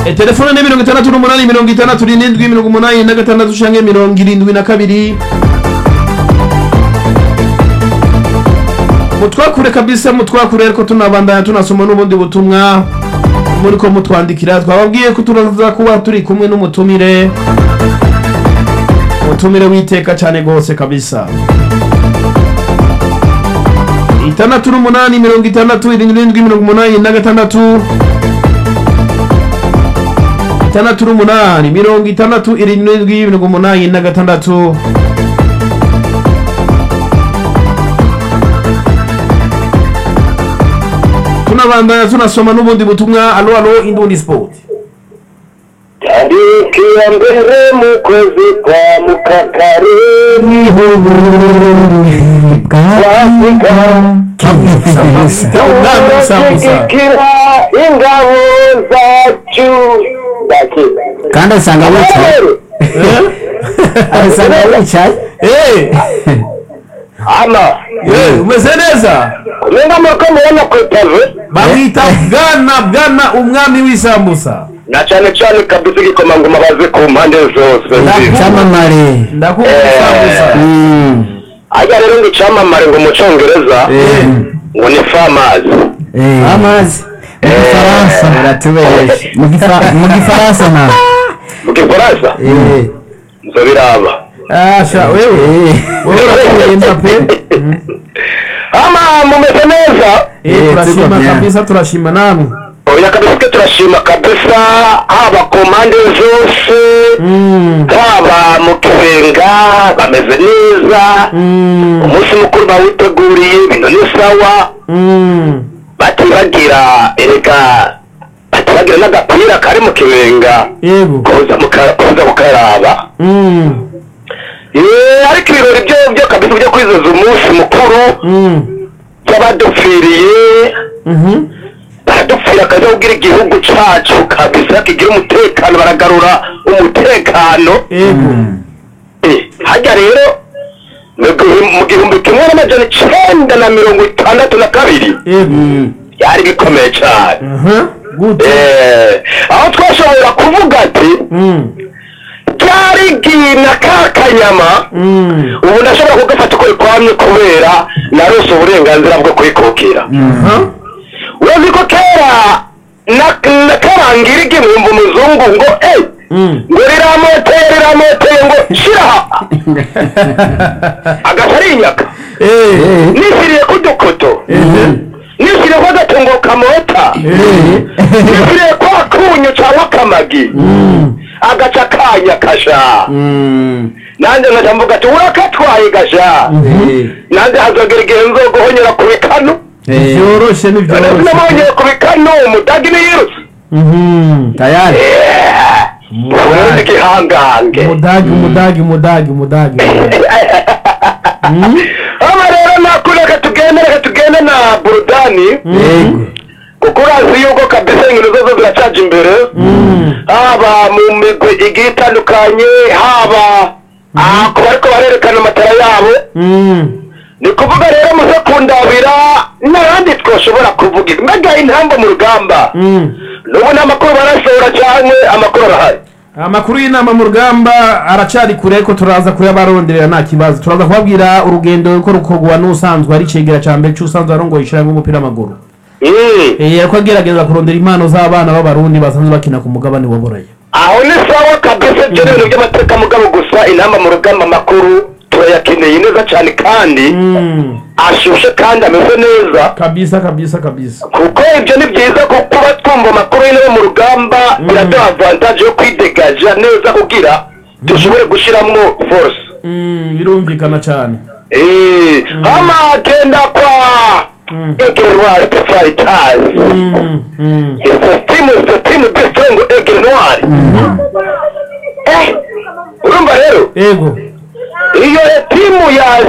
E, telefone ni mirongo itandatu n'umunani mirongo itandatu n'indwi mirongo umunani na gatandatu canke mirongo irindwi na kabiri mutwakure kabisa mutwakure ariko tunabandanya tunasoma n'ubundi butumwa muriko mutwandikira twababwiye ko turaza kuba turi kumwe n'umutumire umutumire w'iteka cane gose kabisa itandatu n'umunani mirongo itandatu irindwi n'indwi mirongo umunani na gatandatu itandatu n'umunani mirongo itandatu irindwi n'indwi mirongo umunani na gatandatu tunabandanya tunasoma n'ubundi butumwa alo alo indundi sport tariki ya mbere mu kwezi kwa mukakare Ubwami sambusa turashyigikira ingabo zacu Ndakira. kandi asanga wicaye asanga wicaye Eh, ama eh, umeze neza kumenya amako mubona ku ipave bamwita bwana bwana umwami w'isambusa na cyane cyane kabisa igikomangoma bazi ku mpande zose cyamamare ndakunda Eh. isambusa Mm. ajya rero ngo icyamamare ngo mu cyongereza Eh, ngo ni famazi Eh. amazi mu gifaransa Uratubeshe. mu gifa- mu gifaransa na mu gifaransa Eh. nzo biraba asha wewe Eh. wewe urakomeye mbape ama mumeze neza Eh, Eh, turashima tuko bien. kabisa turashima namwe oya kabisa twe turashima kabisa haba ku mpande zose Mm, haba mu kibenga bameze neza mm, umunsi mukuru bawiteguriye ibintu ni sawa mm. batibagira erega batibagira n'agapira kari mu kibenga yego kuza muka- kuza mukaraba Mm, Eh, ariko ibirori byo byo kabisa byo kwizihiza umunsi mukuru mm, by'abadupfiriye mhm. baradupfira akaza kugira igihugu cacu kabisa kigira umutekano baragarura umutekano yego Eh, hajya rero mu gihu- mu gihumbi kimwe n'amajana icenda na mirongo itandatu na kabiri yego byari bikomeye cyane aha gute Eh, aho twashobora kuvuga ati Mm, ryari gina ka kanyama mm, ubu ndashobora kugafata uko rikwamye kubera narose uburenganzira bwo kwikukira aha uzi ko kera na- na karangira igihumbi umuzungu ngo eh Mm. ngo riramoteye riramoteye ngo shira aha agaca arinyaka Eh, nishyiriye ku dukoto eh, nishyiriye ko agatungo kamota eh, nishyiriye kwa kunyu cyangwa akamagi mm, agaca kanya kasha Mm. nanjye nkajya mvuga ati urakatwaye gasha Eh. nanjye hazogera igihe nzoguhonyera ku bikanu Eh. vyoroshe ni vyoroshe namonyeye ku bikanu umudagi niyirutse Mhm. tayari ubundi gihangange umudagi umudagi umudagi umudagi Mm, hano rero nakuri reka tugende reka tugende na burudani yego kuko urazi yuko kabisa inkino zose ziracaja imbere mm, haba mu migwi igiye itandukanye haba ah, ku bariko barerekana amatara yabo mm. ni kuvuga rero muze kundabira n'abandi twoshobora kuvuga mbega intamba mu rugamba Mm. n'ubu nta makuru barasohora cyangwa amakuru arahari amakuru y'inama mu rugamba aracari kure ariko turaza kuyabaronderera nta kibazo turaza kubabwira urugendo ruko rukorwa n'usanzwe ari cegera ca mbere c'usanzwe arongoye ishiramwe umupira w'amaguru Mm. Eh, ariko agerageza kurondera impano z'abana b'abarundi basanzwe bakina ku mugabane wa buraya aho ni sawa kabisa ibyo ni ibintu by'amateka mugabo gusa intamba mu rugamba amakuru turayakeneye neza cyane kandi Mm, ashushe kandi ameze neza kabisa kabisa kabisa kuko ibyo ni byiza kuko kuba twumva amakuru y'intebe mu rugamba biraduha avantage yo kwidegaja neza kugira dushobore gushyiramo force Mm, birumvikana cyane Eh, hama genda kwa Mm. egerwari fighters Mm, mm. It's a team, it's a team best friend egerwari eh urumva rero ego iyo timu ya